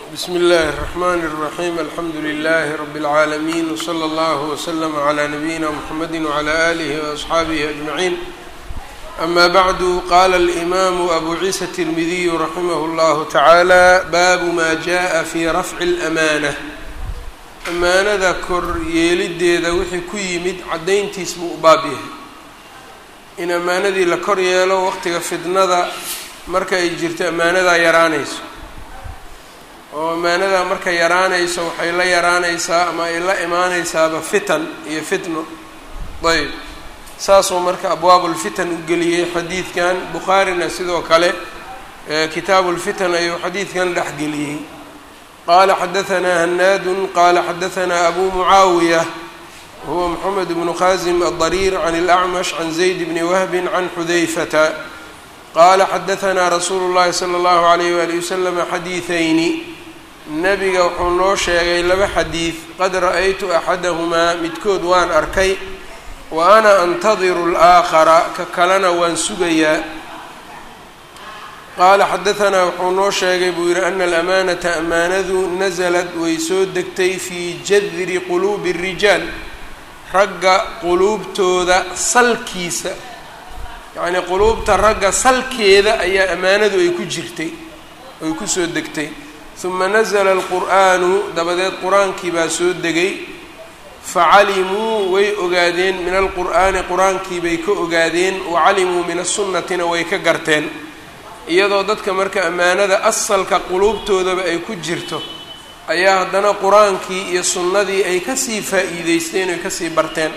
bsmi اllahi الرحmn الرaحيم alxamdu لlh رb العaalمين وslى اllه وslm عlى نabيina mحamedi وعlى آlih وأصxaabihi أجمعين أma bعd qala الإmam أbu ciisa التirmidiy raximah اllah taعaalى bab ma jaءa fi rafci الأmanة amaanada kor yeelideeda wixii ku yimid cadayntiis buu u baab yahay in amaanadii la kor yeelo waqtiga fidnada marka ay jirto amaanadaa yaraanayso oo amaanada marka yaraanayso waxay la yaraanaysaa ama ay la imaanaysaaba fitan iyo fitno ayb saasuu marka abwaabulfitan u geliyey xadiidkan bukhaarina sidoo kale kitaabuulfitan ayuu xadiidkan dhex geliyey qaala xadahanaa hanaadun qaala xadahanaa abu mucaawiya wahuwa moxamed bnu khaasim adariir can اlacmash can zayd bni wahbin can xudayfata qaala xadahanaa rasuulu llahi sala allahu alayh waali wasalama xadiidayni nabiga wuxuu noo sheegay laba xadiid qad ra-aytu axadahumaa midkood waan arkay wa ana antadiru alaakhara ka kalena waan sugayaa qaala xadahanaa wuxuu noo sheegay buu yidhi ana alamaanata amaanadu nasalad way soo degtay fii jadri quluubi الrijaal ragga quluubtooda salkiisa yacnii quluubta ragga salkeeda ayaa amaanadu ay ku jirtay ay kusoo degtay uma nazla alqur'aanu dabadeed qur-aankii baa soo degay facalimuu way ogaadeen min alqur'aani qur-aankii bay ka ogaadeen wacalimuu min asunnatina way ka garteen iyadoo dadka marka ammaanada asalka quluubtoodaba ay ku jirto ayaa haddana qur-aankii iyo sunnadii ay kasii faa'iideysteen oy kasii barteen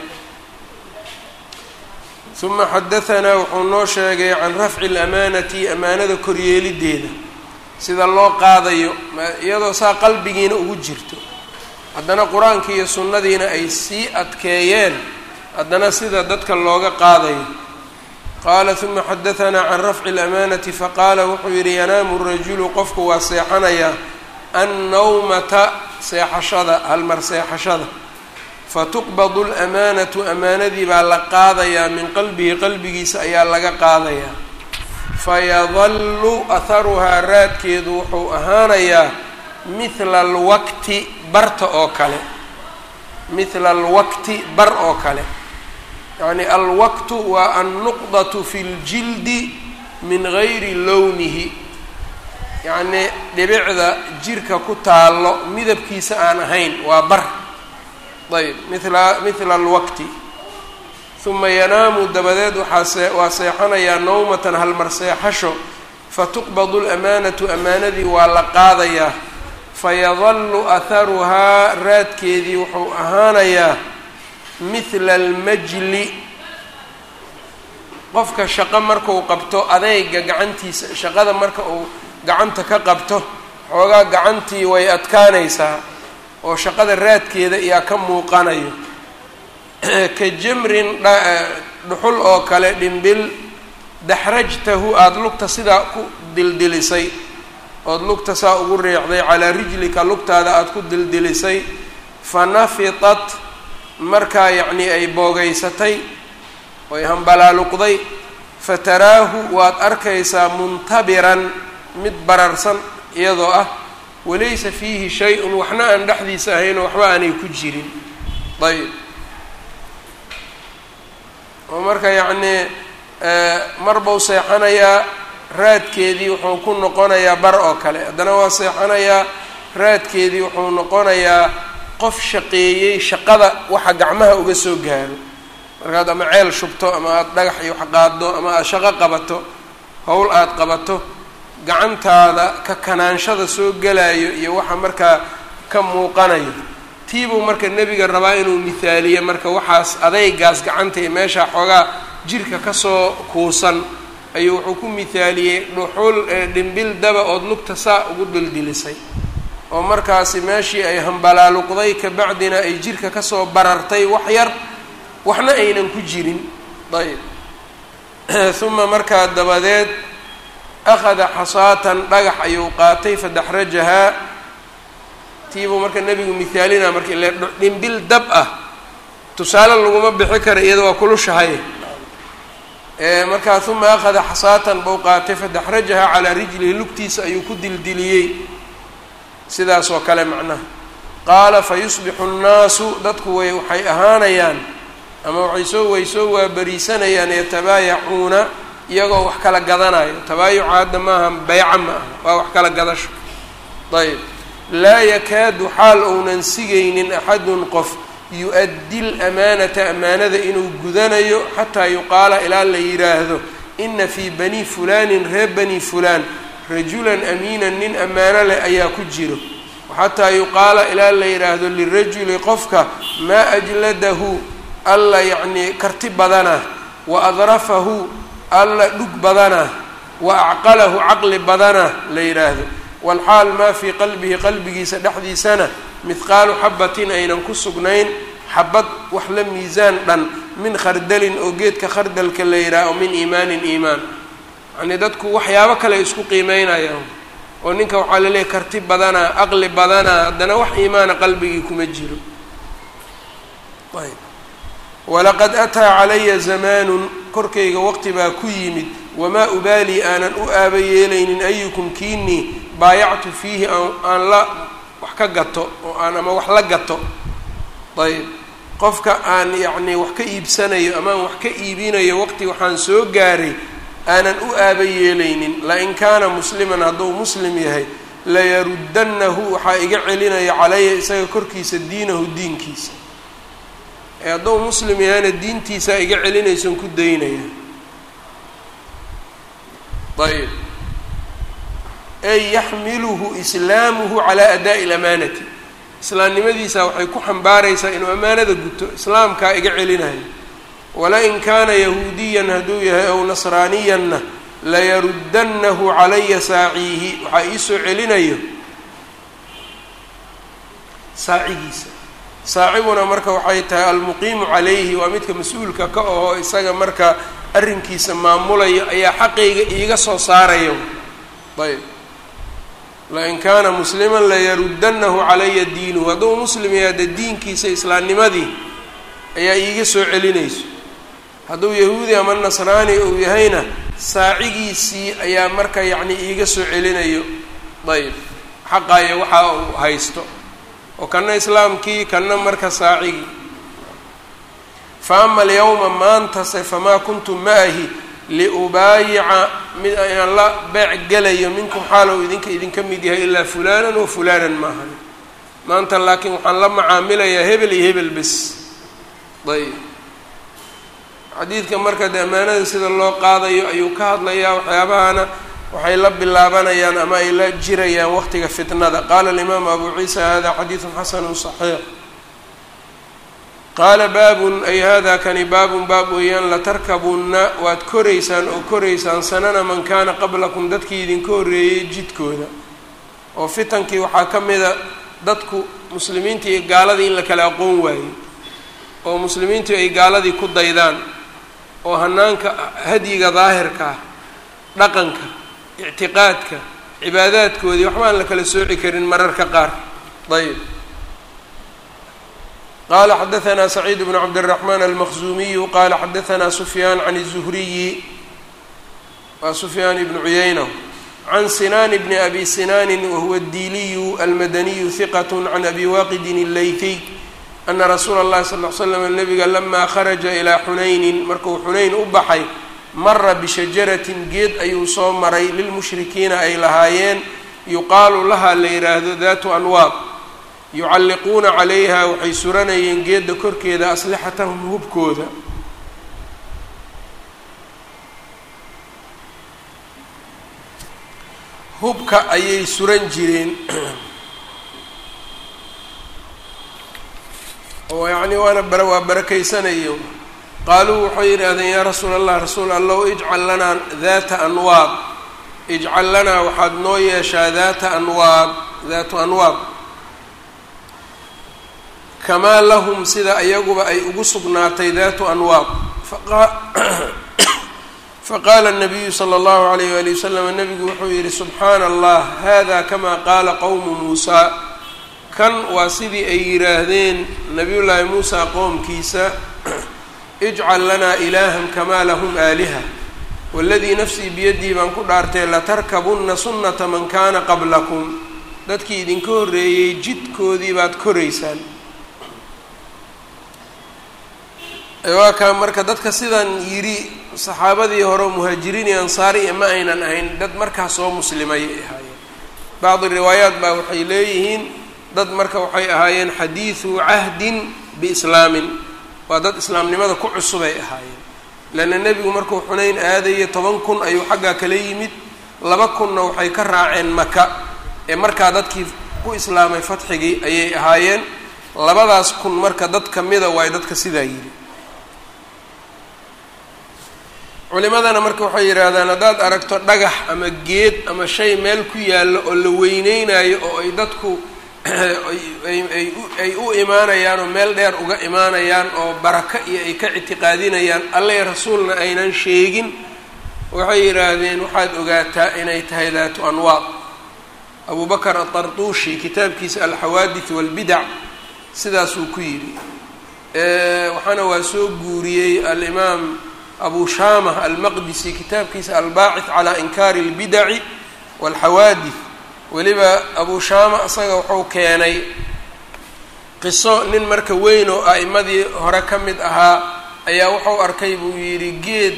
uma xadahanaa wuxuu noo sheegay can rafci alamaanati amaanada koryeelideeda sida loo qaadayo iyadoo saa qalbigiina ugu jirto haddana qur-aankii iyo sunnadiina ay sii adkeeyeen haddana sida dadka looga qaadayo qaala uma xadahanaa can rafci alamaanati faqaala wuxuu yidhi yanaamu rajulu qofku waa seexanayaa annawmata seexashada halmar seexashada fatuqbadu lamaanatu amaanadii baa la qaadayaa min qalbihi qalbigiisa ayaa laga qaadayaa fayadallu aharuhaa raadkeedu wuxuu ahaanayaa mithla alwaqti barta oo kale mithla alwaqti bar oo kale yacni alwaqtu waa annuqdatu fi ljildi min gayri lownihi yacnii dhibicda jirka ku taallo midabkiisa aan ahayn waa bar ayb mila mithla alwaqti uma yanaamu dabadeed waxaa waa seexanayaa nawmatan halmar seexasho fatuqbadu lamaanatu amaanadii waa la qaadayaa fayadallu aharuhaa raadkeedii wuxuu ahaanayaa mithla almajli qofka shaqo markuu qabto adeyga gacantiisa shaqada marka uu gacanta ka qabto xoogaa gacantii way adkaanaysaa oo shaqada raadkeeda ayaa ka muuqanayo ka jamrin dhuxul oo kale dhimbil daxrajtahu aada lugta sidaa ku dildilisay ood lugta saa ugu riixday calaa rijlika lugtaada aada ku dildilisay fa nafitat markaa yacnii ay boogeysatay oy hambalaaluqday fa taraahu waad arkaysaa muntabiran mid bararsan iyadoo ah walaysa fiihi shay-un waxna aan dhexdiisa ahaynoo waxba aanay ku jirin ayb oo marka yacnii mar bau seexanayaa raadkeedii wuxuu ku noqonayaa bar oo kale haddana waa seexanayaa raadkeedii wuxuu noqonayaa qof shaqeeyey shaqada waxa gacmaha uga soo gaaro markaad ama ceel shubto ama aada dhagax iyo wax qaaddo ama aada shaqo qabato howl aada qabato gacantaada ka kanaanshada soo gelayo iyo waxa markaa ka muuqanayo tiibuu marka nebiga rabaa inuu mithaaliye marka waxaas adeygaas gacanta iyo meesha xoogaa jirka kasoo kuusan ayuu wuxuu ku mithaaliyey dhuxul dhimbil daba ood lugta saa ugu dildilisay oo markaasi meeshii ay hambalaaluqday kabacdina ay jirka kasoo barartay wax yar waxna aynan ku jirin ayb uma markaa dabadeed akhada xasaatan dhagax ayuu qaatay fadaxrajahaa tiibuu marka nebigu mithaalina marka ile dhimbil dab ah tusaale laguma bixi kara iyada waa kulushahay markaa uma akhada xasaatan buu qaatay fadaxrajahaa calaa rijlihi lugtiisa ayuu ku dildiliyey sidaas oo kale macnaha qaala fa yusbixu nnaasu dadku way waxay ahaanayaan ama waxay soo way soo waabariisanayaan yatabaayacuuna iyagoo wax kala gadanayo tabaayuca hadda maaha beyca ma aha waa wax kala gadasho ayb laa yakaadu xaal ounan sigaynin axadun qof yu-addi lamaanata amaanada inuu gudanayo xataa yuqaala ilaa la yidhaahdo ina fii bani fulaanin reer bani fulaan rajulan amiinan nin ammaano leh ayaa ku jiro xataa yuqaala ilaa la yidhaahdo lirajuli qofka maa ajladahu alla yacnii karti badana wa adrafahu alla dhug badana wa acqalahu caqli badana la yidhaahdo walxaal maa fii qalbihi qalbigiisa dhexdiisana mihqaalu xabatin aynan ku sugnayn xabad wax la miisaan dhan min khardalin oo geedka khardalka la yidhaaho min iimaanin iimaan yacnii dadku waxyaabo kale isku qiimeynayaan oo ninka waxaa laleeyahy karti badanaa aqli badanaa haddana wax iimaana qalbigii kuma jiro ayb walaqad ataa calaya zamaanun korkayga waqti baa ku yimid wamaa ubaalii aanan u aaba yeelaynin ayukum kiinii baayactu fiihi aan la wax ka gato oo aan ama wax la gato ayb qofka aan yacnii wax ka iibsanayo ama aan wax ka iibinayo waqti waxaan soo gaaray aanan u aaba yeelaynin lain kaana musliman hadduu muslim yahay layaruddannahu waxaa iga celinaya calaya isaga korkiisa diinahu diinkiisa ee hadduu muslim yahayna diintiisaa iga celinayson ku daynaya ayb ay yaxmiluhu islaamuhu calaa adaa'i lamaanati islaamnimadiisa waxay ku xambaaraysaa inuu ammaanada guto islaamkaa iga celinayo walain kaana yahuudiyan hadduu yahay ow nasraaniyanna layaruddannahu calaya saaciihi waxaa iisoo celinayo saacigiisa saaciguna marka waxay tahay almuqiimu calayhi waa midka mas-uulka ka aho isaga marka arrinkiisa maamulayo ayaa xaqayga iiga soo saarayo ayb lain kaana musliman layaruddannahu calaya diinuhu hadduu muslim yahay hadde diinkiisa islaamnimadii ayaa iiga soo celinayso hadduu yahuudi ama nasraani uu yahayna saacigiisii ayaa marka yacni iiga soo celinayo ayb xaqaayo waxa uu haysto oo kana islaamkii kana marka saacigii fa ama alyawma maantase famaa kuntu maahi liubaayica mid inaan la beec gelayo minkum xaalow idinka idinka mid yahay ilaa fulaanan wa fulaanan maahan maanta laakiin waxaan la macaamilayaa hebel iyo hebel bes ayb xadiidka marka de ammaanada sida loo qaadayo ayuu ka hadlayaa waxyaabahana waxay la bilaabanayaan ama ay la jirayaan waqtiga fitnada qaala alimaamu abu ciisa hada xadiidun xasanu صaxiix qaala baabun ay hada kani baabun baab weeyaan latarkabunna waad koraysaan oo koraysaan sanana man kaana qablakum dadkii idinka horreeyey jidkooda oo fitankii waxaa ka mida dadku muslimiinta iyo gaaladii in la kala aqoon waayo oo muslimiintu ay gaaladii ku daydaan oo hanaanka hadyiga daahirka ah dhaqanka ictiqaadka cibaadaadkoodii waxba aan la kala sooci karin mararka qaar ayb qala xadaثna سacيid بن cabdالرحman الmkزumiyu qala xadaثna سfyaan عan الزhriyi wa سfyaan بn cuyayna عan sinan bn abi sinani wahuwa الdiliyu almadaniyu ثiqة عan abi waqidi الlayثiy ana rasuula اllahi sal ll ly slam nabiga lama kharaja ilaa xunaynin markuu xunayn u baxay mara bishajaratin geed ayuu soo maray lilmushrikiina ay lahaayeen yuqaalu lahaa la yidhaahdo daatu anwaad yucalliquuna calayha waxay suranayeen geedda korkeeda aslixatahum hubkooda hubka ayay suran jireen oo yacni waana bara waa barakaysanayo qaaluu waxay yidhaahdeen yaa rasuula allah rasuul allow ijcal lanaa daata anwaad ijcal lanaa waxaad noo yeeshaa daata anwaad daatu anwaad kamaa lahum sida iyaguba ay ugu sugnaatay daatu anwaad faqaala الnabiyu slى اllahu عalayh wali wasalam nabigu wuxuu yihi subxaana allah hada kama qaala qowmu muusaa kan waa sidii ay yidhaahdeen nabiyullaahi muusa qoomkiisa ijcal lanaa ilaahan kamaa lahum aaliha waladii nafsii biyadii baan ku dhaartay latarkabunna sunnata man kaana qablakum dadkii idinka horreeyey jidkoodii baad koraysaan waa kaa marka dadka sidan yidhi saxaabadii hore muhaajiriin iyo ansaari iyo ma aynan ahayn dad markaa soo muslimay ay ahaayeen bacdi riwaayaat baa waxay leeyihiin dad marka waxay ahaayeen xadiidu cahdin biislaamin waa dad islaamnimada ku cusubay ahaayeen leanna nebigu markuu xunayn aadaya toban kun ayuu xaggaa kala yimid laba kunna waxay ka raaceen maka ee markaa dadkii ku islaamay fatxigii ayay ahaayeen labadaas kun marka dad kamida waay dadka sidaa yidhi culimadana marka waxay yidhaahdaan haddaad aragto dhagax ama geed ama shay meel ku yaallo oo la weyneynayo oo ay dadku ay u imaanayaan oo meel dheer uga imaanayaan oo baraka iyo ay ka ictiqaadinayaan alle rasuulna aynan sheegin waxay yidhaahdeen waxaad ogaataa inay tahay daatu anwaad abu bakar atartuushi kitaabkiisa alxawaadith walbidac sidaasuu ku yidhi waxaana waa soo guuriyey alimaam abu shaamah almaqdisi kitaabkiisa albaacith calaa inkaari اlbidaci walxawaadith weliba abu shaama isaga wuxuu keenay qiso nin marka weyn oo a'imadii hore ka mid ahaa ayaa wuxuu arkay buu yidhi geed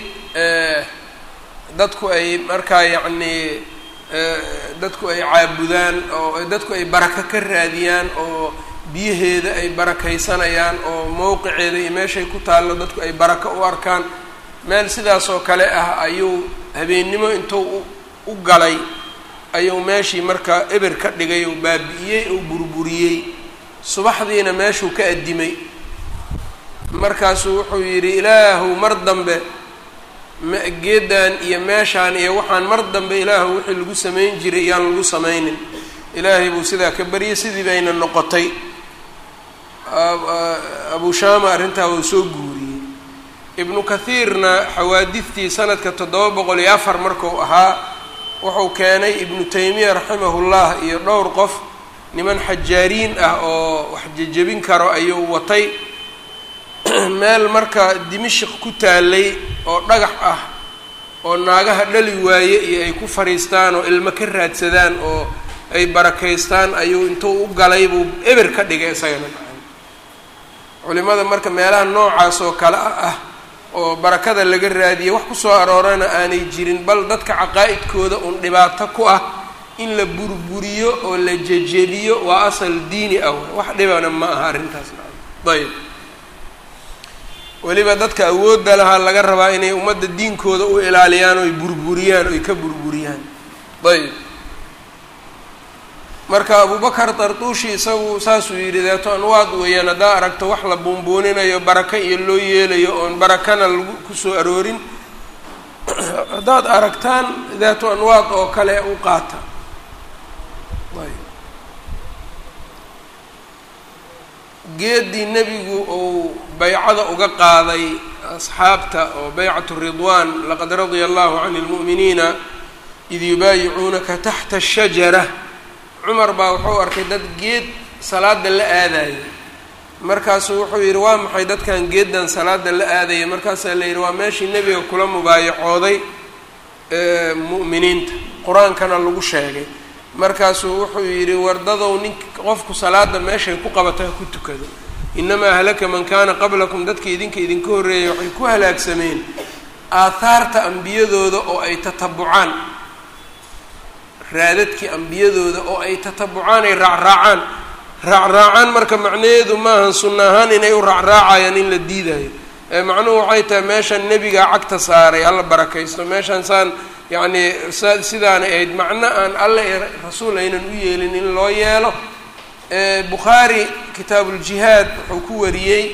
dadku ay markaa yacnii dadku ay caabudaan oo dadku ay barako ka raadiyaan oo biyaheeda ay barakaysanayaan oo mowqiceeda iyo meeshay ku taallo dadku ay barako u arkaan meel sidaas oo kale ah ayuu habeennimo intuu u galay ayuu meeshii markaa eber ka dhigay oo baabi'iyey oo burburiyey subaxdiina meeshuu ka addimay markaasuu wuxuu yidhi ilaahu mar dambe geedan iyo meeshaan iyo waxaan mar dambe ilaahu wixii lagu samayn jiray iyaan lagu samaynin ilaahay buu sidaa ka baryay sidii bayna noqotay abu shaama arrintaa wuu soo guuriyey ibnu kathiirna xawaadidtii sanadka toddoba boqol iyo afar marku ahaa wuxuu keenay ibnu taymiya raximahullah iyo dhowr qof niman xajaariin ah oo wax jejebin karo ayuu watay meel marka dimashik ku taalay oo dhagax ah oo naagaha dhali waaye iyo ay ku fadhiistaan oo ilmo ka raadsadaan oo ay barakaystaan ayuu intuu u galay buu eber ka dhigay isagana culimada marka meelaha noocaas oo kale ah oo barakada laga raadiya wax kusoo aroorana aanay jirin bal dadka caqaa'idkooda uun dhibaato ku ah in la burburiyo oo la jejebiyo waa asal diini ah wax dhibana ma aha arrintaas ayb weliba dadka awoodda lahaa laga rabaa inay ummadda diinkooda u ilaaliyaan oy burburiyaan oy ka burburiyaan ayb marka abubakar tartuushi isagu saasuu yidhi deeto anwaad weeyaan haddaa aragto wax la buunbuuninayo baraka iyo loo yeelayo oon barakana lagu kusoo aroorin haddaad aragtaan daatu anwaad oo kale u qaata geeddii nebigu uu baycada uga qaaday asxaabta oo baycatu ridwaan laqad radia allahu can lmu'miniina id yubaayicuunaka taxta ashajara cumar baa wuxuu arkay dad geed salaada la aadaya markaasuu wuxuu yidhi waa maxay dadkan geeddan salaada la aadaya markaasaa la yidhi waa meeshii nebiga kula mubaayacooday mu'miniinta qur-aankana lagu sheegay markaasuu wuxuu yidhi wardadow nink qofku salaada meeshay ku qabata ha ku tukado inamaa halaka man kaana qablakum dadka idinka idinka horreeyay waxay ku halaagsameen aathaarta ambiyadooda oo ay tatabucaan raadadkii ambiyadooda oo ay tatabucaan ay raacraacaan raacraacaan marka macnaheedu maahan sunna ahaan inay u raacraacayaan in la diidayo ee macnuhu waxay tahay meeshan nebigaa cagta saaray alla barakaysto meeshan saan yacnii sa sidaanay ahayd macno aan alle ee rasuul aynan u yeelin in loo yeelo bukhaari kitaabuuljihaad wuxuu ku wariyey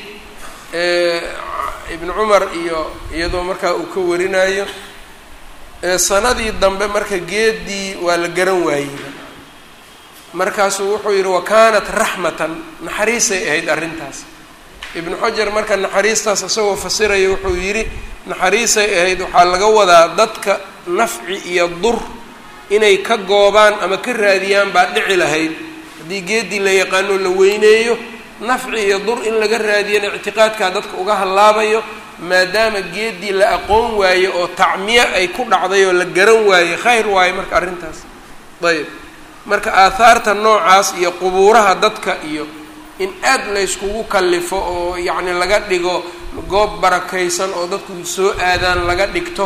ibnu cumar iyo iyadoo markaa uu ka warinayo sanadii dambe marka geedii waa la garan waayey markaasuu wuxuu yidhi wa kaanat raxmatan naxariisay ahayd arrintaas ibnu xajar marka naxariistaas isagoo fasiraya wuxuu yidhi naxariisay ahayd waxaa laga wadaa dadka nafci iyo dur inay ka goobaan ama ka raadiyaan baa dhici lahayd haddii geedii la yaqaano la weyneeyo nafci iyo dur in laga raadiyana ictiqaadkaa dadka uga hallaabayo maadaama geedii la aqoon waaye oo tacmiye ay ku dhacday oo la garan waaye khayr waaye marka arrintaas ayb marka aahaarta noocaas iyo qubuuraha dadka iyo in aad layskugu kallifo oo yacni laga dhigo goob barakaysan oo dadku soo aadaan laga dhigto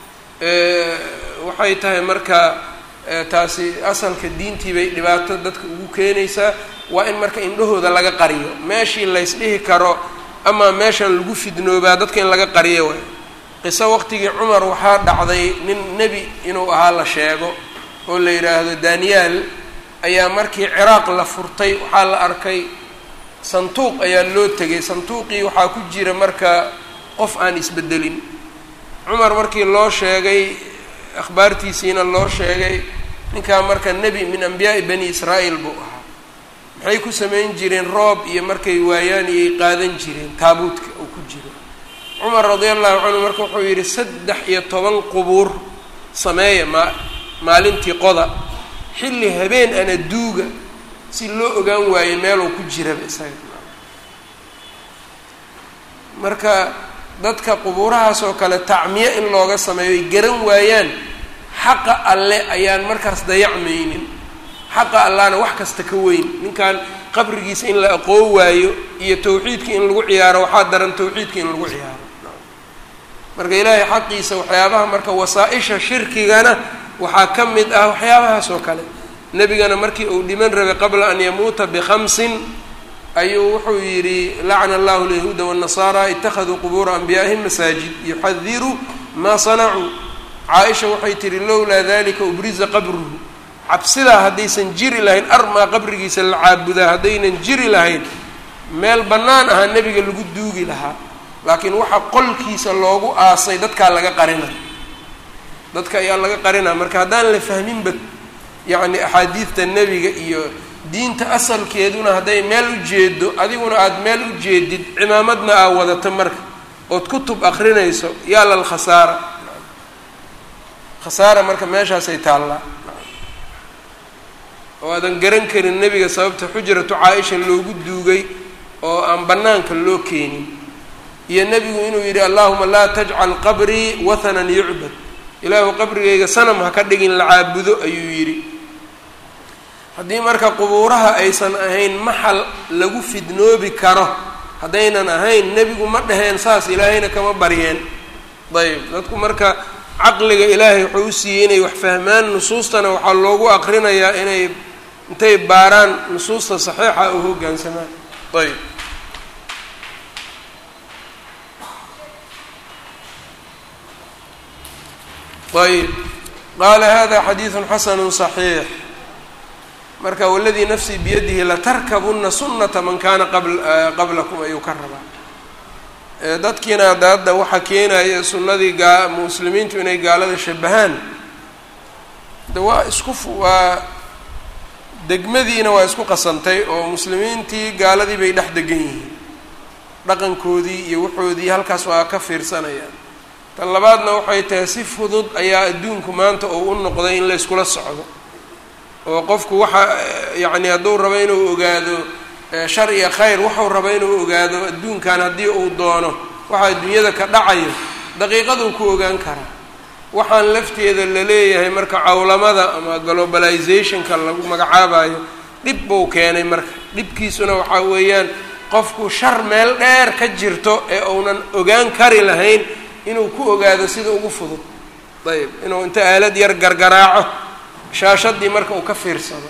waxay tahay marka taasi asalka diintii bay dhibaato dadka ugu keenaysaa waa in marka indhahooda laga qariyo meeshii laysdhihi karo ama meeshan lagu fidnoobaa dadka in laga qariyo waay qiso waqtigii cumar waxaa dhacday nin nebi inuu ahaa la sheego oo la yidhaahdo daniyaal ayaa markii ciraaq la furtay waxaa la arkay sanduuq ayaa loo tegay sanduuqii waxaa ku jira marka qof aan isbedelin cumar markii loo sheegay akhbaartiisiina loo sheegay ninkaa marka nebi min ambiyaa'i bani israa'iil buu ahaa maxay ku samayn jireen roob iyo markay waayaan iyay qaadan jireen taabuudka uu ku jiro cumar radia allahu canhu marka wuxuu yidhi saddex iyo toban qubuur sameeya maa maalintii qoda xilli habeen ana duuga si loo ogaan waayo meeluu ku jiraba isaga marka dadka qubuurahaas oo kale tacmiye in looga sameeyo ay garan waayaan xaqa alle ayaan markaas dayacmaynin xaqa allahna wax kasta ka weyn ninkan qabrigiisa in la aqoon waayo iyo tawxiidka in lagu ciyaaro waxaa daran tawxiidka in lagu ciyaaro marka ilaahay xaqiisa waxyaabaha marka wasaa-isha shirkigana waxaa ka mid ah waxyaabahaas oo kale nebigana markii uu dhiman rabay qabla an yamuuta bikhamsin ayuu wuxuu yidhi lacna allahu lyahuuda wالnasaara itakaduu qubuura anbiyaa'ihim masaajid yuxadiru maa sanacuu caaisha waxay tihi lowlaa dalika ubriza qabruhu cabsidaa haddaysan jiri lahayn armaa qabrigiisa la caabudaa haddaynan jiri lahayn meel bannaan ahaa nebiga lagu duugi lahaa laakiin waxa qolkiisa loogu aasay dadkaa laga qarina dadka ayaa laga qarina marka haddaan la fahminba yacni axaadiidta nebiga iyo diinta asalkeeduna hadday meel u jeedo adiguna aada meel u jeedid cimaamadna aa wadato marka ood kutub akrinayso yaa lal khasaara khasaara marka meeshaasay taallaa oo aadan garan karin nebiga sababta xujratu caa-isha loogu duugay oo aan bannaanka loo keenin iyo nebigu inuu yidhi allahuma laa tajcal qabrii wathanan yucbad ilaahu qabrigayga sanam ha ka dhigin la caabudo ayuu yidhi haddii marka qubuuraha aysan ahayn maxal lagu fidnoobi karo haddaynan ahayn nebigu ma dhaheen saas ilaahayna kama baryeen ayb dadku marka caqliga ilaahay wuxuu u siiyey inay wax fahmaan nusuustana waxaa loogu aqrinayaa inay intay baaraan nusuusta saxiixa u hoggaansamaan ayb ayb qaala hada xadiidu xasanu صaxiix marka waladii nafsii biyadihi latarkabuna sunata man kana qablakum ayuu ka rabaa dadkiina hadda hadda waxaa keenaya sunnadii gaa muslimiintu inay gaalada shabahaan de waa isku waa degmadiina waa isku qasantay oo muslimiintii gaaladii bay dhex degan yihiin dhaqankoodii iyo waxoodii halkaas waa ka fiirsanayaan tan labaadna waxay tahay si fudud ayaa adduunku maanta oo u noqday in la yskula socdo oo qofku waxa yacni hadduu rabo inuu ogaado shar iyo khayr wuxuu rabo inuu ogaado adduunkan haddii uu doono waxa adduunyada ka dhacayo daqiiqaduu ku ogaan karaa waxaan lafteeda la leeyahay marka cawlamada ama globalizationka lagu magacaabayo dhib buu keenay marka dhibkiisuna waxaa weeyaan qofku shar meel dheer ka jirto ee uunan ogaan kari lahayn inuu ku ogaado sida ugu fudud ayb inuu inta aalad yar gargaraaco shaashadii marka uu ka fiirsado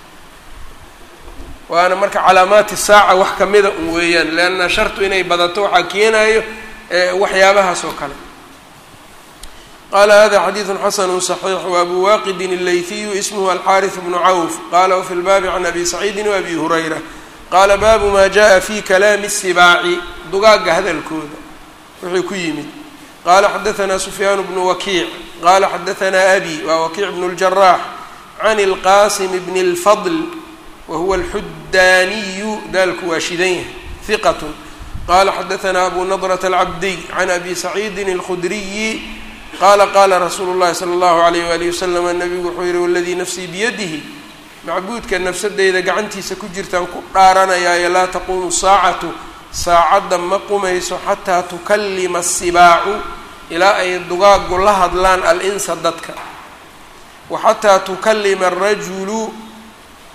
waana marka calaamaati saaca wax kamida un weeyaan leanna shartu inay badato waxaa keenayo waxyaabahaas oo kale qala hada xadiidu xasanu صaxiix wabu waqidin اleyhiyu ismhu alxariث bnu cawf qala wfi lbaabi can abi saciidi wabi hurayra qaala baabu ma jaءa fi kalaami الsibaaci dugaagga hadalkooda wuxuu ku yimid qala xadaثna sufyaan bnu wakiic qala xadaثna abi waa wakiic bn اljarax can اlqasim bn اlfadl wahuwa alxudaaniyu daalku waa shidan yahay hiqat qala xadaثna abu nadrة alcabdiy can abi saciidi اlkhudriyi qala qala rasuulu اllahi salى اllahu alayh walihi waslm nabigu wuxuu yihi waladii nafsii biyadihi macbuudka nafsadeyda gacantiisa ku jirtaan ku dhaaranayaayo laa taquumu saacatu saacadda ma qumayso xataa tukalima asibaacu ilaa ay dugaaggu la hadlaan al-insa dadka wa xataa tukalima arajulu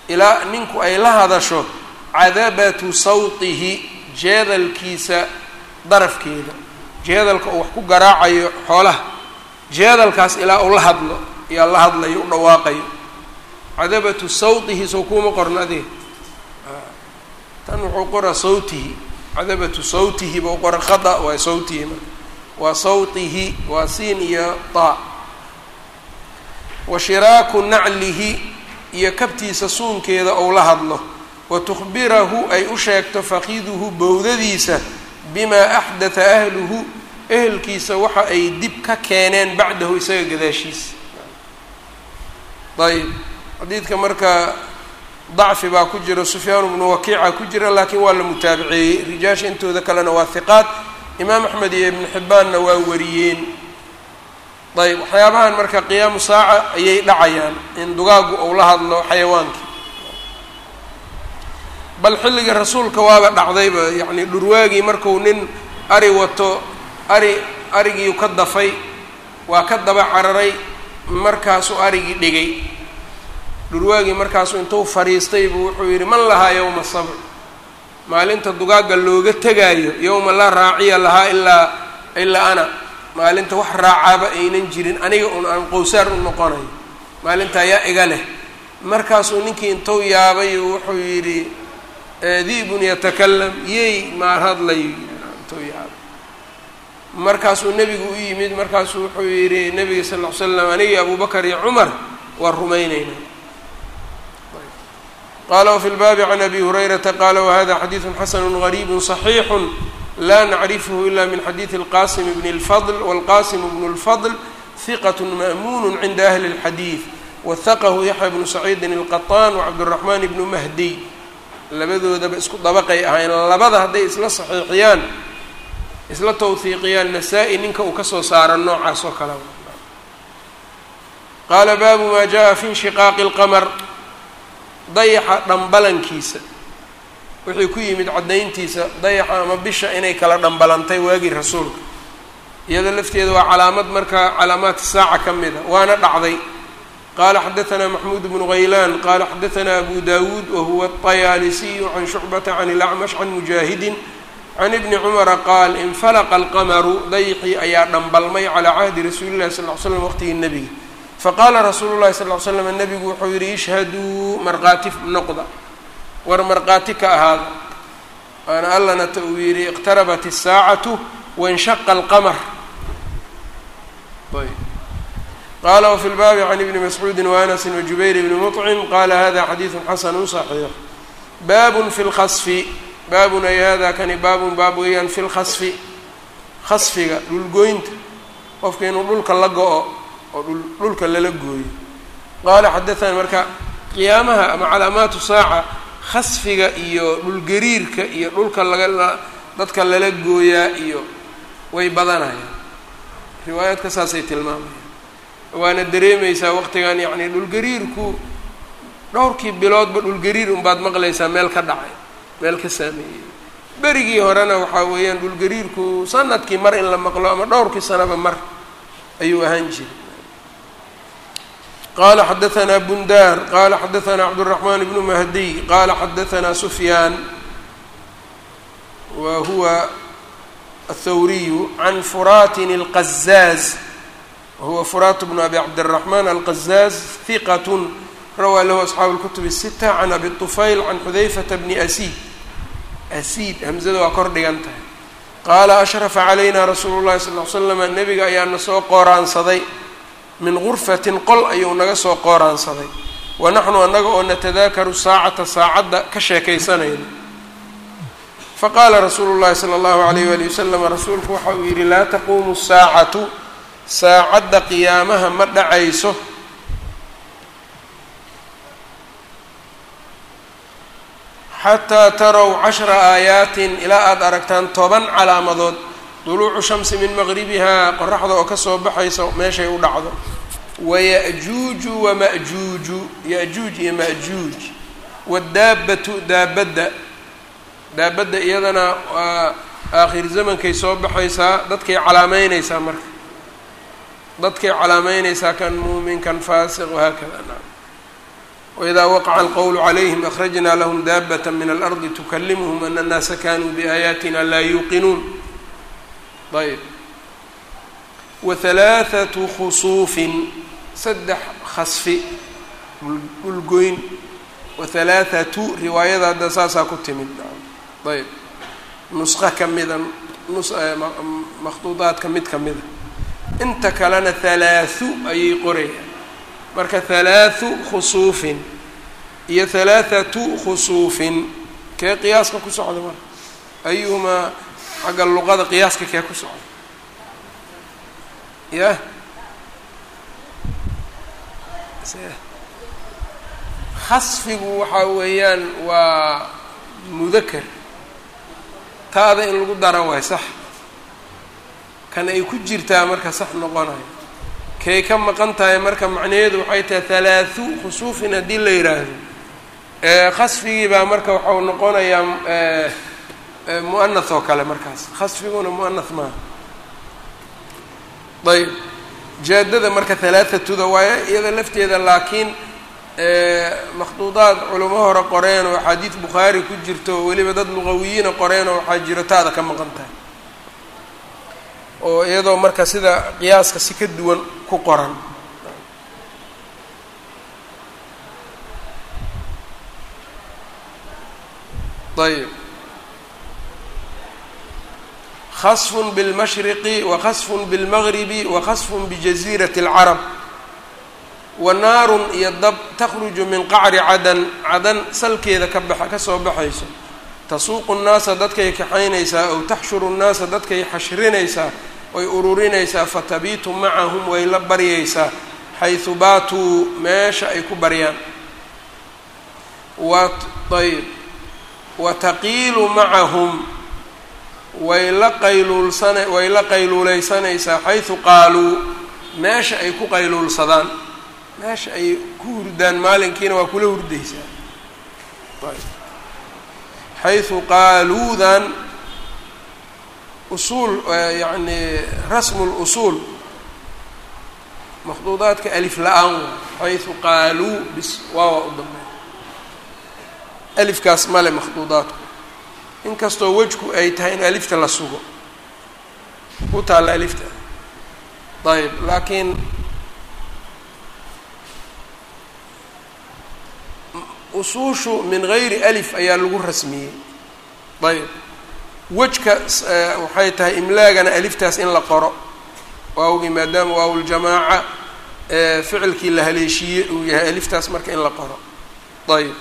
ilaa ninku ay la hadasho cadabatu sawtihi jeedalkiisa darafkeeda jeedalka uu wax ku garaacayo xoolaha jeedalkaas ilaa uu la hadlo iyaa la hadlayo u dhawaaqayo cadabatu sawtihi sow kuuma qorna adeeg tan wuxuu qora sawtihi cadabatu sawtihi bau qora khada waa sawtihi marka waa sawtihi waa siin iyo taa wa shiraaku naclihi iyo kabtiisa suunkeeda ou la hadlo wa tukhbirahu ay u sheegto faqiduhu bowdadiisa bimaa axdatha ahluhu ehelkiisa waxa ay dib ka keeneen bacdahu isaga gadaashiisa ayb xadiidka marka dacfi baa ku jira sufyaan bnu wakiica ku jira laakiin waa la mutaabiceeyey rijaasha intooda kalena waa hiqaad imaam axmed iyo ibnu xibbaanna waa wariyeen ayb waxyaabahan marka qiyaamu saaca ayay dhacayaan in dugaagu ou la hadlo xayawaankii bal xilliga rasuulka waaba dhacdayba yacni dhurwaagii marku nin ari wato ari arigiiu ka dafay waa ka daba cararay markaasuu arigii dhigay dhurwaagii markaasuu intuu fadhiistay buu wuxuu yidhi man lahaa yowma sabr maalinta dugaagga looga tegaayo yowma laa raaciya lahaa ilaa ilaa ana maalinta wax raacaaba aynan jirin aniga un aan qowsaar u noqonayo maalinta ayaa iga leh markaasuu ninkii intuu yaabay wuxuu yidhi di'bun yatakalam yey maar hadlayo intuu yaabay markaasuu nebigu u yimid markaasuu wuxuu yidhi nebiga sal ll ly slam anigii abubakar iyo cumar waa rumayneynaa qala wfi lbaabi can abi hurayrata qala wahada xadiidu xasanu gariibu صaxiixu la nacrifhu ila min xadiidi اlqasim bn اlfadl wاlqasim bn اlfadl hiqat ma'mun cinda ahli اlxadiid wahaqahu yaxya bnu saciidin اlqaطan wcabdالraxman bnu mahdiy labadoodaba isku dabaqay ahayn labada hadday isla saxiixiyaan isla tawhiiqiyaan nasaa-i ninka uu kasoo saaro noocaas oo kale qaala baabu ma jaءa fi inshiqaaqi اlqmr dayaxa dhambalankiisa wixii ku yimid caddayntiisa dayaxa ama bisha inay kala dhambalantay waagii rasuulka iyada lafteeda waa calaamad markaa calaamaat saaca ka mid a waana dhacday qaala xadaثna maxmuud bnu haylaan qaala xadaثna abu dawuud wahuwa الطayaalisiyu can shucbata can اlacmash can mujaahidin can ibni cumara qaal infalaqa alqamaru dayxii ayaa dhambalmay calaa cahdi rasuuli llahi sal ly slam waqtigii nebiga faqaala rasuulu llahi sal ly slam nebigu wuxuu yidhi ishhaduu markhaati noqda war markhaati ka ahaada waana allanata uu yidhi iqtarabat الsaacatu waاnshaqa alqamar qala wfi lbaabi can ibni mascuudi waanasi wajubayr bni muطcim qala hada xadiidu xasanu صaxiix baabun fi lkhasfi baabun ay hada kani baabun baab weeyaan fi lkhasfi khasfiga dhulgoynta qofka inuu dhulka la go-o oo dhulka lala gooyo qaala xadaثani marka qiyaamaha ama calaamaatu saaca khasfiga iyo dhulgariirka iyo dhulka laga dadka lala gooyaa iyo way badanayaan riwaayaadka saasay tilmaamayaan waana dareemaysaa waqtigan yacni dhulgariirku dhowrkii biloodba dhulgariir unbaad maqlaysaa meel ka dhacay meel ka saameeyey berigii horena waxaa weeyaan dhulgariirku sanadkii mar in la maqlo ama dhowrkii sanaba mar ayuu ahaan jiray qala xadaثna bundar qala xadaثna cabdالرaحman bnu mahdiy qala xadaثna sufyaan wa huwa aلthawriyu can furatin الqazaaz wahuwa furat bnu abi cabdالرaحman alqazaaz hiqat rawaa lahu asxaabu اlkutub الsita can abi طufayl can xudayfata bni asiid asiid hamzada waa kor dhigan tahay qaala ashrafa calayna rasuulu llahi sal ly slama nebiga ayaana soo qooraansaday min gurfatin qol ayuu naga soo qooraansaday wa naxnu annaga oo natadaakaru saacata saacadda ka sheekaysanayno faqaala rasuulu llahi sala allahu alayh wali wasalam rasuulku waxa uu yidhi laa taquumu saacatu saacadda qiyaamaha ma dhacayso xataa tarow cashra aayaatin ilaa aada aragtaan toban calaamadood duluucu shamsi min maqribihaa qoraxda oo kasoo baxaysa meeshay u dhacdo waya'juuju wama'juuju ya-juuj iyo ma'juuj wadaabbatu daabadda daabadda iyadana waa aakhir zamankay soo baxaysaa dadkay calaameyneysaa marka dadkay calaameyneysaa kan muumin kan faasiq wahaakada naam wإida waqaca alqowlu calayhim akhrajna lahm daabat min alardi tukalimhm ana الnaasa kanuu biaayaatina laa yuuqinuun ayb wahalaaثatu khusuufin saddex khasfi dhulgoyn wahalaaثatu riwaayada hadda saasaa ku timid ayb nusqo ka mida makhduudaadka mid ka mida inta kalena halaaثu ayay qorayaan marka halaaثu khusuufin iyo halaaثatu khusuufin kee qiyaaska ku socda marka ayuhumaa xagga luqada qiyaaska kee ku socda yah khasfigu waxaa weeyaan waa mudakar taada in lagu dara waay sax kan ay ku jirtaa marka sax noqonayo kay ka maqan tahay marka macnaheedu waxay tahay halaaثu khusuufin haddii la yidhaahdo khasfigii baa marka waxau noqonayaa muanath oo kale markaas khasfiguna muanath maaha ayb jaadada marka halaathatuda waaye iyada lafteeda laakiin makhduudaad culamo hore qoreen oo axaadiid bukhaari ku jirto oo weliba dad luqawiyiina qoreen oo waxaa jiro taada ka maqan tahay oo iyadoo marka sida qiyaaska si ka duwan ku qoran ayb khasfun bilmashriqi wa khasfun bilmagribi wa khasfun bijaziirati alcarab wa naarun iyo dab takhruju min qacri cadan cadan salkeeda ka baxa kasoo baxayso tasuuqu nnaasa dadkay kaxaynaysaa ow taxshuru nnaasa dadkay xashrinaysaa way ururinaysaa fatabiitu macahum way la baryaysaa xaysu baatuu meesha ay ku baryaan wa ayb wa taqiilu macahum way la qayluulsana way la qayluuleysanaysaa xaysu qaaluu meesha ay ku qayluulsadaan meesha ay ku hurdaan maalinkiina waa kula hurdaysaa xaysu qaaluudan usuul yacni rasmu lusuul makhduudaadka alif la-aan xaysu qaaluu bis waawa u dambeey alifkaas male makhduudaadku inkastoo wejku ay tahay in alifta la sugo ku taalla alifta ayb laakiin usuushu min gayri alif ayaa lagu rasmiyey ayb wejka waxay tahay imlaagana aliftaas in la qoro waawgii maadaama waawuljamaaca ficilkii la haleeshiiyey uu yahay aliftaas marka in la qoro ayb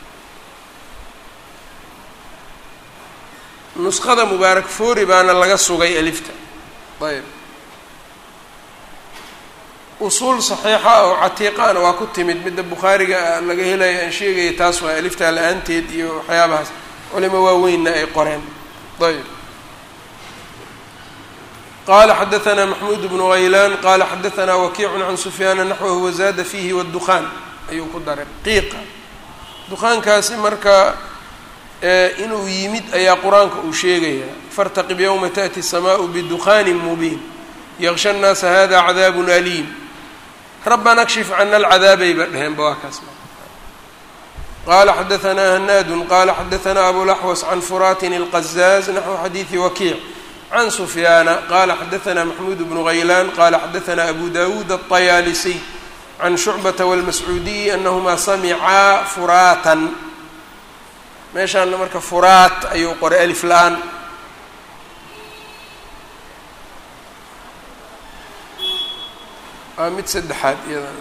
nusqada mubaarak foori baana laga sugay alifta ayb usuul saxiixa oo catiiqaana waa ku timid midda bukhaariga laga helaya aan sheegaya taas waa aliftaa la-aanteed iyo waxyaabahaas culimo waaweynna ay qoreen ayb qala xadaثna maxmuud bnu haylaan qala xadaثna wakiicu can sufyaana naxwahu wazaada fiihi wاdukhaan ayuu ku daray qiiqa dukaankaasi marka inuu yimid ayaa qur-aanka uu sheegaya fartaqib yowma taأti الsamaء bdukhaani mubiin yaqsha الnaasa hada cadaab aliim rabana kshif cana alcadaabay ba dheheenba waa kaas qala xadaثna hanaadu qala xadaثna abulaxwas can furatin اlqazaaz naxwu xadiiثi wakiic can sufyaana qala xadaثna maxmuud bnu haylaan qala xadaثna abu dawuud aلطayaalisiy can shucbata wاlmascuudiyi anahmaa samicaa furaatan meeshaana marka furaat ayuu qoray alif la-aan waa mid saddexaad iyadan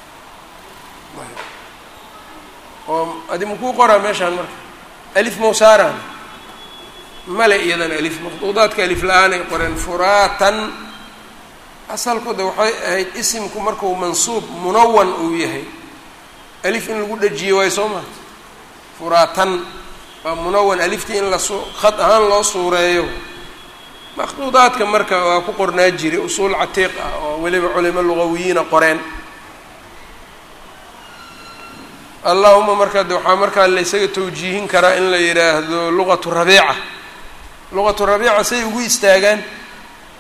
oo adi makuu qoraa meeshaan marka alif mawsaaraan male iyadan alif maqduudaadka alif la-aan ay qoreen furaatan asalkooda waxay ahayd isimku markuu mansuub munawan uu yahay alif in lagu dhajiye waayo soo maa furaatan waa munawan aliftii in lasu khad ahaan loo suureeyo makhduudaadka marka waa ku qornaa jiray usuul catiiq ah oo weliba culimo lugawiyiina qoreen allahuma marka de waxaa markaa laysaga tawjiihin karaa in la yidhaahdo luqatu rabiica luqatu rabiica say ugu istaagaan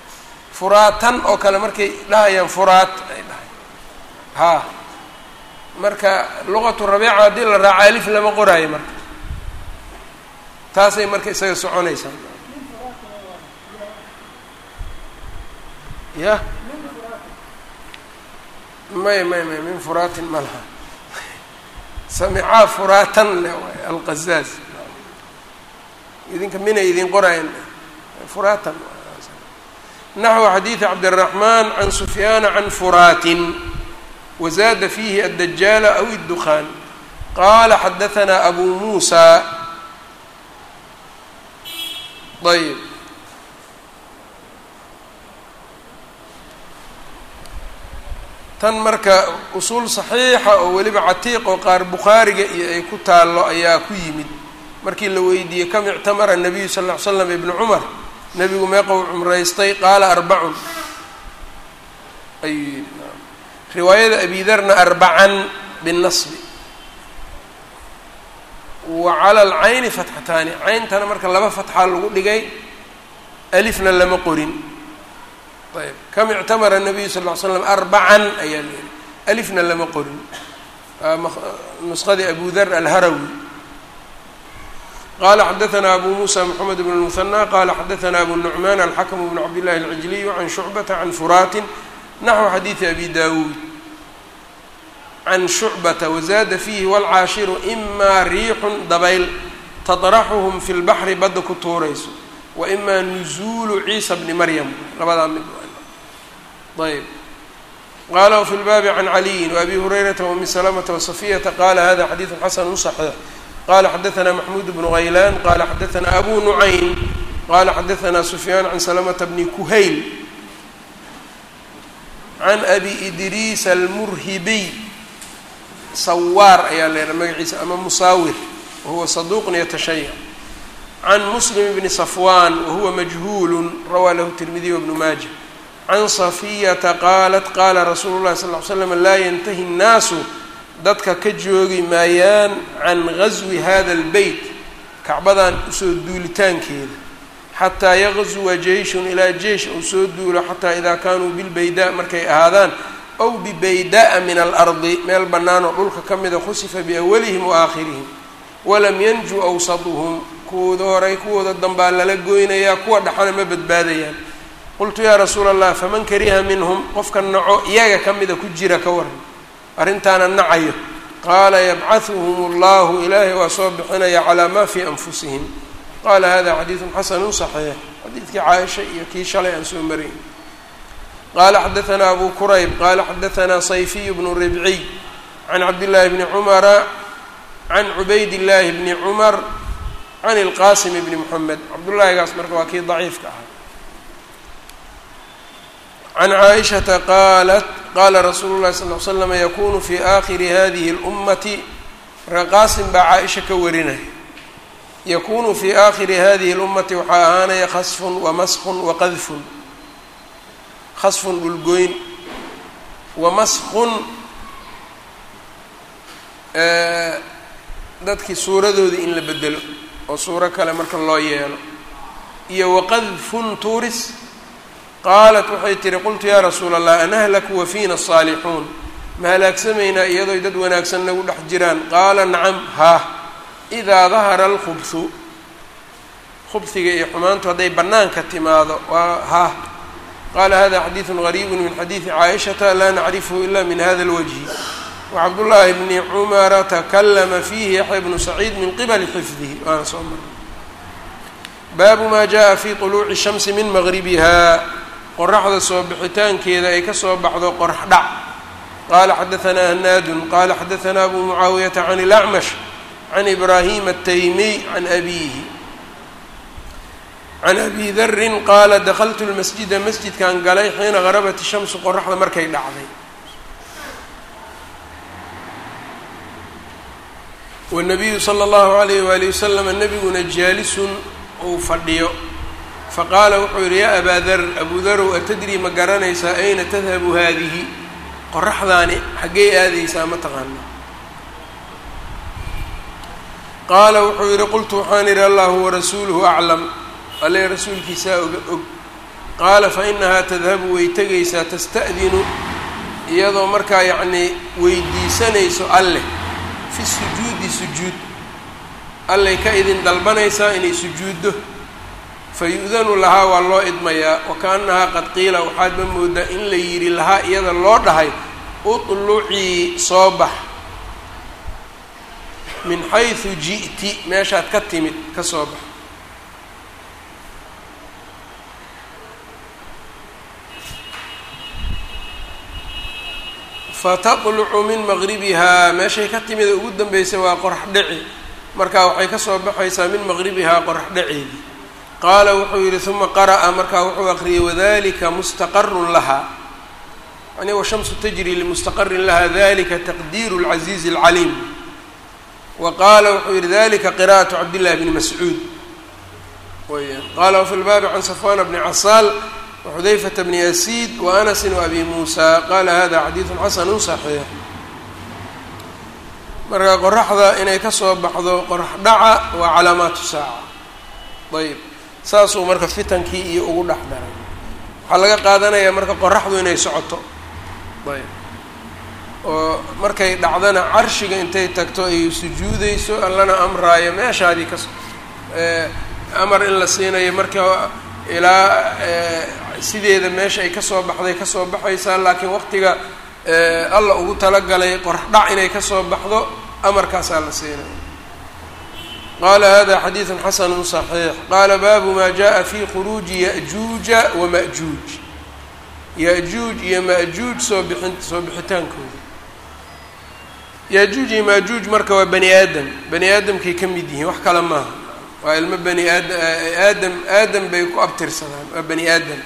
furaatan oo kale markay dhahayaan furaat ay dhahay haa marka luqatu rabiica haddii la raaco alif lama qoraayo marka taasay marka isaga soconaysaa ya may may may min furaatin ma laha samicaa furaatan le waay alqazaaz idinka minay idin qoraayan furaatan naxو xadiiث cabdالرaحman can sufyaana can furaatin wزada fiihi الdajaala aw الdukhan qala xadaثna abu musa ayb tan marka usuul صaxiixa oo weliba catiiq oo qaar bukhaariga iyo ay ku taalo ayaa ku yimid markii la weydiiyey kam ictamara الnabiyu sal اه ly slam ibn cmar nebigu meeqou cumraystay qaala arbacun ayuu yidhi riwaayada abidarna arbacan binnasbi wa cala alcayni fatxataani cayntana marka laba fatxaa lagu dhigay alifna lama qorin ayb kam ictamara nabiyu sal ll ly slam arbacan ayaa la yihi alifna lama qorin nusqadii abu dar alharawi qala xadaثna abu muسى mحamed بن المثنى qala xadaثna abu النعman alxakm بn cabd الlahi العijliy can shucbata can furaatin naxو xadiiثi abi dawuud can shucbata wazada fiihi wاlcaashiru إma riixu dabayl taطraxuhm fi اlbaxri badda ku tuurayso waإma nuزulu ciisa bni maryam labadaa mid ayb qala wfi اlbaabi can caliyi وabi hurayrata وumi slmta وصafiyata qala hada xadiiث xasn صaxiix qala xadaثna maxmud bnu haylan qala xadaثna abu nucaym qala xadaثna sufyaan can slmta bni kuhayl can abi idriis almurhibiy sawaar ayaa leeha magaciisa ama musaawir wahuwa saduuqn yatashayac can muslim bni safwan wahuwa majhuul rawaa lahu tirmidiy wbnu maaja can safiyata qaalat qala rasuulu lahi sal ly slam laa yantahi الnaasu dadka ka joogi maayaan can gaswi hada اlbeyt kacbadan usoo duulitaankeeda xataa yaqzuwa jeyshun ilaa jeish uu soo duulo xataa idaa kaanuu bilbaydaa markay ahaadaan ow bibayda'a min alardi meel bannaan oo dhulka ka mida khusifa biawalihim wa aakhirihim walam yanju awsaduhum kuwooda horay kuwooda dambaa lala goynayaa kuwa dhaxana ma badbaadayaan qultu yaa rasuula allah faman kariha minhum qofka naco iyaga ka mida ku jira ka waran arrintaana nacayo qaala yabcahuhum allahu ilaahay waa soo bixinaya calaa maa fii anfusihim qaala hada xadiidun xasanu صaxiix xadiidkii caaisha iyo kii shalay aan soo marayn qaala xadaثna abu kurayb qaala xadaثna sayfiy bnu ribciy can cabdillaahi bni cumara can cubayd illaahi bni cumar can ilqasim bni moxamed cabdullaahigaas marka waa kii daciifka ahaa can caaishata qaalat qaala rasuulu llahi sal l slama yakunu fi aakhiri hadihi اlummati marka qaasim baa caaisha ka warinaya yakunu fi aakhiri hadihi اlummati waxaa ahaanaya khasfun wamaskun waqadfun khasfun dhulgoyn wamaskun dadkii suuradoodii in la bedelo oo suuro kale marka loo yeelo iyo waqadfun tuuris qaalat waxay tihi qultu yaa rasuula allah anahlaku wafiina الصaalixuun ma halaagsamaynaa iyadooy dad wanaagsan nagu dhex jiraan qaala nacam haa idaa dahara alkhubhu khubhiga iyo xumaantu hadday bannaanka timaado waa haa qaala hada xadiidu gariibu min xadiidi caaishata laa nacrifhu ila min hada اlwajhi wacabdullaahi bni cumara takalama fiihi yaxya bnu saciid min qibali xifdihi waana soo maray baabu maa jaءa fi طuluuci الshamsi min maqribiha qoraxda soo bixitaankeeda ay kasoo baxdo qorax dhac qaala xadaثna hanaadun qala xadaثna abu mucaawiyata can اlأcmash can ibrahim الtaymiy can abihi can abi darin qaala dakltu lmasjida masjidkan galay xiina garabat الshamsu qoraxda markay dhacday wالnabiyu slى اllahu عalayh wali waslama nabiguna jaalisun uu fadhiyo faqaala wuxuu yidhi yaa abaa dar abu darow atadrii ma garanaysaa ayna tadhabu haadihi qoraxdaani xaggey aadaysaa ma taqaana qaala wuxuu yidhi qultu waxaan idhi allahu warasuuluhu aclam alle rasuulkiisaa oga og qaala fa inahaa tadhabu way tegaysaa tasta'dinu iyadoo markaa yacnii weydiisanayso alleh fi sujuudi sujuud allay ka idin dalbanaysaa inay sujuuddo fa yu-danu lahaa waa loo idmayaa wa kaanahaa qad qiila waxaadba moodaa in la yidhi lahaa iyada loo dhahay utlucii soo bax min xaysu ji'ti meeshaad ka timid ka soo bax fataqlucu min maqribihaa meeshay ka timid ugu dambeysay waa qorax dhici markaa waxay ka soo baxaysaa min maqribihaa qorax dhaceedii qaala wuxuu yidhi uma qara'a markaa wuxuu aqriyay wadalika mustaqarun lahaa yani washamsu tajri limustaqarin laha dalika taqdiiru lcasiizi alcaliim wa qaala wuxuu yihi dalika qira'atu cabdillahi bni mascuud weyaan qaala wafi lbaabi can safwana bni casaal waxudayfata bni yasiid wa anasin waabi muusa qaala hada xadiidun xasanu saxiix marka qoraxda inay kasoo baxdo qorax dhaca waa calaamaatu saaca ayb saasuu marka fitankii iyo ugu dhex daray waxaa laga qaadanayaa marka qoraxdu inay socoto ayb oo markay dhacdana carshiga intay tagto ay sujuudeyso allana amraayo meeshaadii kas amar in la siinayo marka ilaa sideeda meesha ay kasoo baxday kasoo baxaysaa laakiin waqtiga alla ugu talagalay qorax dhac inay kasoo baxdo amarkaasaa la siinayo qaala hada xadiidu xasanu صaxiix qaala baabu ma jaءa fi khuruuji yaأjuuja wamaأjuuj ya-juuj iyo ma-juuj soo bixin soo bixitaankooda ya-juuj iyo ma-juuj marka waa bani aadam bani aadamkay ka mid yihiin wax kale maaha waa ilmo bani aad aadam aadam bay ku abtirsadaan waa bani aadam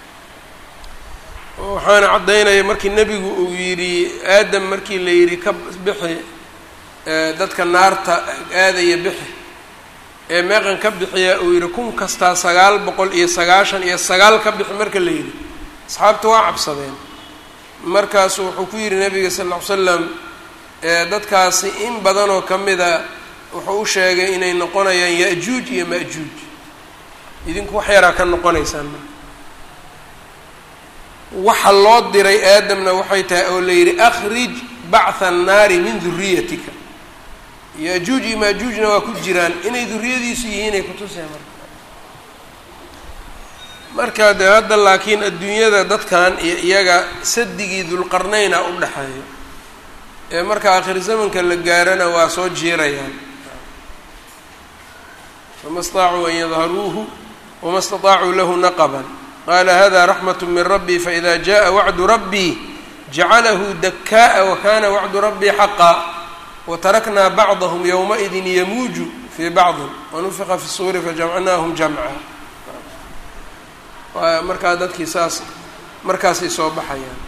waxaana caddaynaya markii nebigu uu yidhi aadam markii la yidhi ka bixi dadka naarta aadaya bixi ee meeqan ka bixiya uu yidhi kun kastaa sagaal boqol iyo sagaashan iyo sagaal ka bixi marka la yidhi asxaabta waa cabsadeen markaasu wuxuu ku yidhi nabiga sal ll ly slam dadkaasi in badanoo ka mida wuxuu u sheegay inay noqonayaan ya-juuj iyo ma-juuj idinku wax yaraa ka noqonaysaan marka waxa loo diray aadamna waxay tahay oo la yidhi akhrij bactha annaari min duriyatika ya-juuj iyo ma-juujna waa ku jiraan inay duriyadiisu yihiin ay kutuseen marka marka dee hadda laakiin adduunyada dadkan iyo iyaga sadigii dulqarnayna u dhexeeyo ee marka aakhir zamanka la gaarana waa soo jiirayaan fama staacuu an yadharuuhu wama staطaacuu lahu naqban qaala hada raxmat min rabbii faإida jaءa wacdu rabbii jacalahu dakaaءa wakana wacdu rabbii xaqa wataraknaa bacضahm ywmaئidi yamuuju fii bacضi wanufiqa fi الsuuri fajamcnaahum jamca waa markaa dadkii saas markaasay soo baxayaan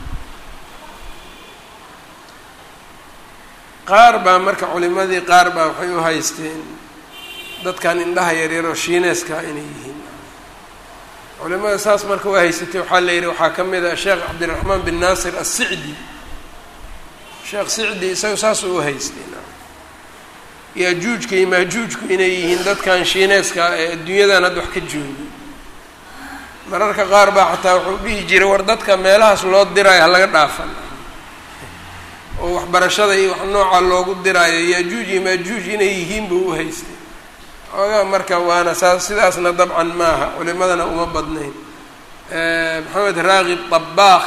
qaar baa marka culimadii qaar baa waxay u haysteen dadkan indhaha yaryaroo shiineeska inay yihiin culimada saas marka u haysatay waxaa la yidhi waxaa ka mid ah sheekh cabdiraxmaan bin naasir assicdi sheekh sicdi isaga saasuu u haystay yaajuujka iyo maajuujku inay yihiin dadkan shiineeska ee adduunyadan hadda wax ka jooga mararka qaar baa xataa wuxuu dhihi jiray war dadka meelahaas loo diraayo halaga dhaafan oo waxbarashada iyo wax nooca loogu diraayo yaajuuj iyo maajuuj inay yihiin buu u haystay xoogaa marka waana saas sidaasna dabcan maaha culimadana uma badnayn maxamed raaqib dabaakh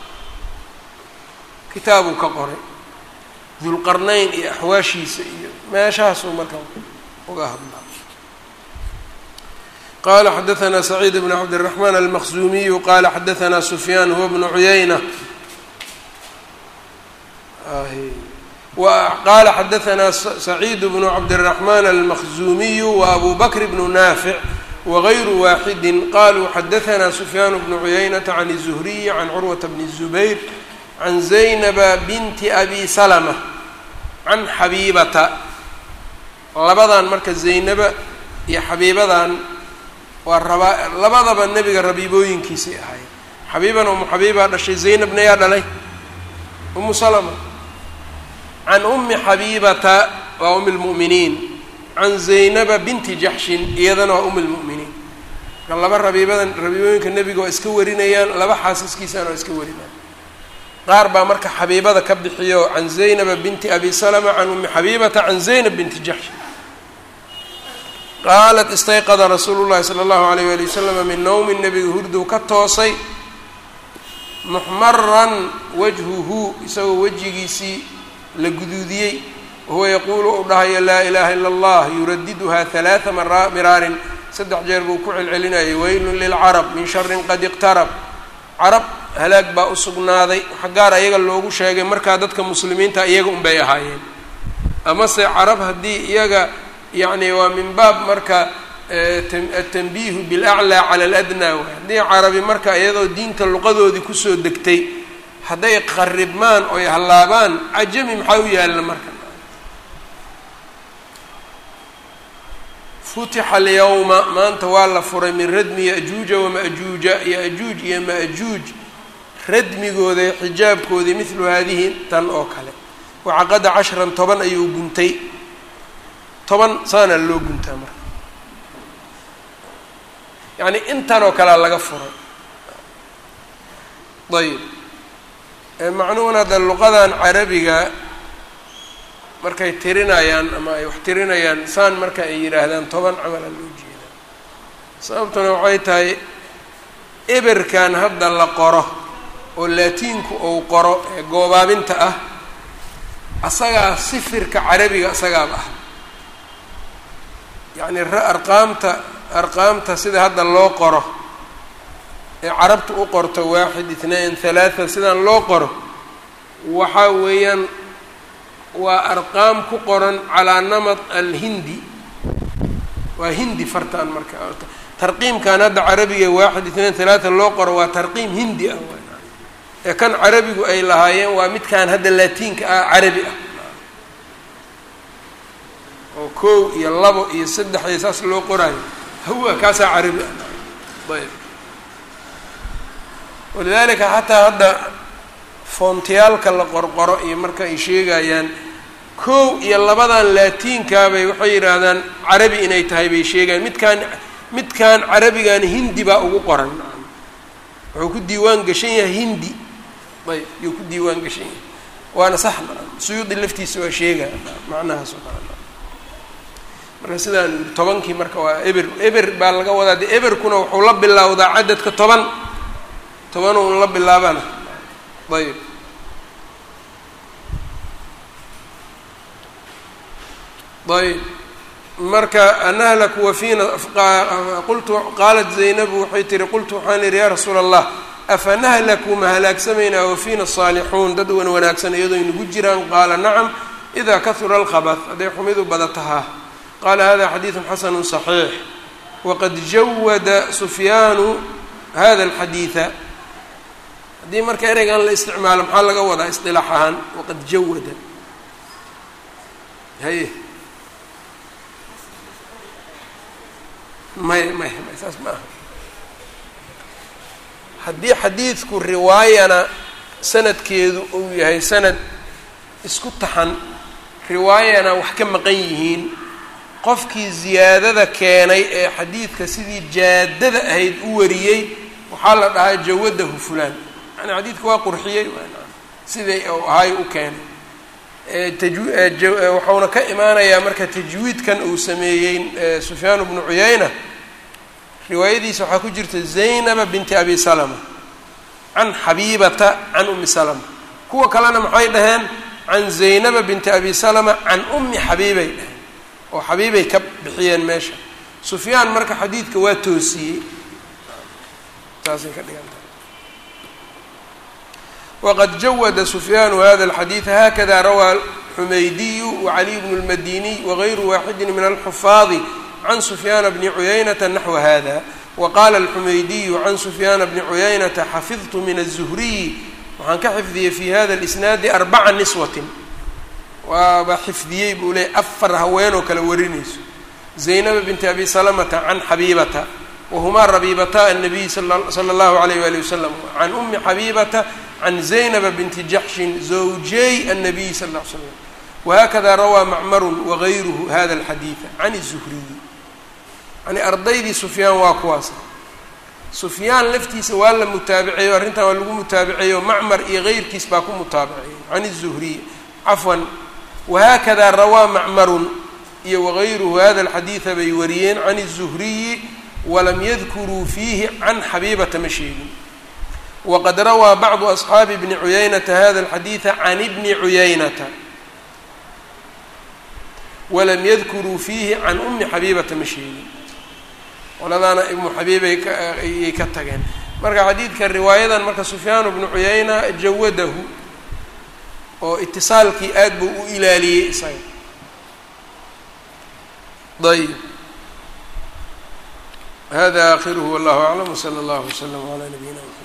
kitaabuu ka qoray dulqarnayn iyo axwaashiisa iyo meeshahaasuu marka uga hadlaa qala xadaثna سacيid بn cabdالرحman الmkزumiyu qala xadaثna سfyaan huwa بن cuyayna qala xadaثna سacيid بن cabdالرحman الmkزumiyu وأbu bkr بن naafiع وغayru waaxidi qaluu xadaثna سfyaan بن cuyaynaةa عn الزhriي عan curwaةa بn الزubayr عan زaynba binti abi slmة can xabiibata labadan marka zaynaba iyo xabiibadan waa rabaa labadaba nebiga rabiibooyinkiisay ahayd xabiiban umu xabiibaa dhashay zaynabna yaa dhalay umu salama can ummi xabiibata waa umi lmu'miniin can zaynaba binti jaxshin iyadana waa umi lmu'miniin marka laba rabiibadan rabiibooyinka nebiga waa iska warinayaan laba xaasaskiisana waa iska warinayaan qaar baa marka xabiibada ka bixiyo can zaynaba binti abi salama can ummi xabiibata can zaynab binti jaxsh qaalat istayqada rasuulu llahi sala allahu alayh wali wasalama min nowmi nebiga hurduu ka toosay muxmaran wajhuhu isagoo wejigiisii la guduudiyey wahuwa yaquulu uu dhahayo laa ilaha ila allah yuradiduha halaaa mara miraarin saddex jeer buu ku celcelinayay weylun lilcarab min sharin qad iqtarab carab halaag baa u sugnaaday waxa gaar ayaga loogu sheegay markaa dadka muslimiinta iyaga unbay ahaayeen amase carab haddii iyaga yacni waa min baab marka atanbiihu bilaclaa cala aladnaa waay haddii carabi marka iyadoo diinta luqadoodii kusoo degtay hadday qaribmaan oy hallaabaan cajami maxaa u yaalla marka futixa alyawma maanta waa la furay min radmi yajuuja wama'juuja yajuuj iyo ma'juuj radmigooda xijaabkoodii midlu haadihi tan oo kale wacaqada cashran toban ayuu guntay toban saana loo guntaa marka yacni intan oo kalea laga furay ayib macnuhuna hadda luqadan carabiga markay tirinayaan ama ay wax tirinayaan saan marka ay yidhaahdaan toban camala loo jeedaa sababtuna waxay tahay eberkan hadda la qoro oo laatiinku uu qoro ee goobaabinta ah asagaa sifirka carabiga isagaaba ah yacni arqaamta arqaamta sida hadda loo qoro ee carabta u qorto waaxid itnain halaatha sidaan loo qoro waxaa weeyaan waa arqaam ku qoran calaa namad alhindi waa hindi fartaan marka tarqiimkan hadda carabiga waaxid itnain halaatha loo qoro waa tarqiim hindi ah ee kan carabigu ay lahaayeen waa midkaan hadda laatiinka ah carabi ah oo kow iyo labo iyo saddex iyo saas loo qoraayo hawa kaasaa carabi ah ayb walidaalika xataa hadda foontiyaalka la qorqoro iyo marka ay sheegayaan kow iyo labadan laatiinkaabay waxay yidhaahdaan carabi inay tahay bay sheegayaan midkaan midkaan carabigan hindi baa ugu qoran wuxuu ku diiwaan gashan yahay hindi ayb yuu ku diiwaan gashan yahay waana sax suyuudi laftiisa waa sheegaya macnahaas oo kale marka sidaan tobankii marka waa eber eber baa laga wadaa de eberkuna wuxuu la bilowdaa cadadka toban toban un la bilaabana ayb ayb marka anahlaku wafiina qultu qaalat zaynabu waxay tihi qultu waxaan idhi yaa rasuula allah afa nahlaku ma halaagsamaynaa wafiina saalixuun dad wan wanaagsan iyadoo inagu jiraan qaala nacam idaa kahura alkhabad hadday xumidu badatahaa qaala hada xadiidu xasanu صaxiix waqad jawada sufyaanu hada alxadiida haddii marka ereygan la isticmaalo maxaa laga wadaa isilaax ahaan waqad jawada haye maya maya maya saas ma aha haddii xadiidku riwaayana sanadkeedu uu yahay sanad isku taxan riwaayana wax ka maqan yihiin qofkii ziyaadada keenay ee xadiidka sidii jaadada ahayd u wariyey waxaa la dhahaa jawadahu fulaan yani xadiidka waa qurxiyey siday u ahay u keenay waxauna ka imaanayaa marka tajwiidkan uu sameeyey sufyaan bnu cuyayna riwaayadiisa waxaa ku jirta zaynaba binti abi salama can xabiibata can umi salama kuwa kalena maxay dhaheen can zaynaba binti abi salama can umi xabiibay dhaheen oo xabiibay ka bixiyeen meesha sufyaan marka xadiidka waa toosiyey saasay ka dhiganta wqad jawada sufyaanu hada اlxadiida hakada rawaa xumeydiyu wacaliy bnu اlmadiniy wagayru waaxidi min alxufaadi can sufyaana bni cuyaynata naxwa hada waqaala alxumeydiyu can sufyaana bni cuyaynata xafidtu min الzuhriyi waxaan ka xifdiyey fi hada اlisnaadi arbaca niswatin waaba xifdiyey buu leeyay afar haweenoo kale warinayso zaynaba binti abi salamata can xabiibata wahumaa rabiibata الnabiy salى اllahu alayh wali wasalam can umi xabiibata can zaynaba binti jaxshin zawjay الnabiy sal ll ly slam wahakada rawaa macmaru wagayruhu hada alxadiida can الzuhriyi yani ardaydii sufyaan waa kuwaas sufyaan laftiisa waa la mutaabiceeyo arrintan waa lagu mutaabiceeyo macmar iyo keyrkiis baa ku mutaabiceeyo can الzuhriy cafwan wahaakada rawaa macmarun iyo wagayruhu hada alxadiida bay wariyeen can الzuhriyi walam yadkuruu fiihi can xabiibata ma sheegin waqad rawaa bacdu asxaabi bni cuyaynata hada alxadiida can ibni cuyaynata walam yadkuruu fiihi can umi xabiibata ma sheegin qoladaana ibnu xabiibay ayay ka tageen marka xadiidka riwaayadan marka sufyaan bnu cuyayna jawadahu oo itisaalkii aad buu u ilaaliyey isaga ayb hada akhiruhu wallahu aclam wsala allahu wslam calaa nabiyina mxamed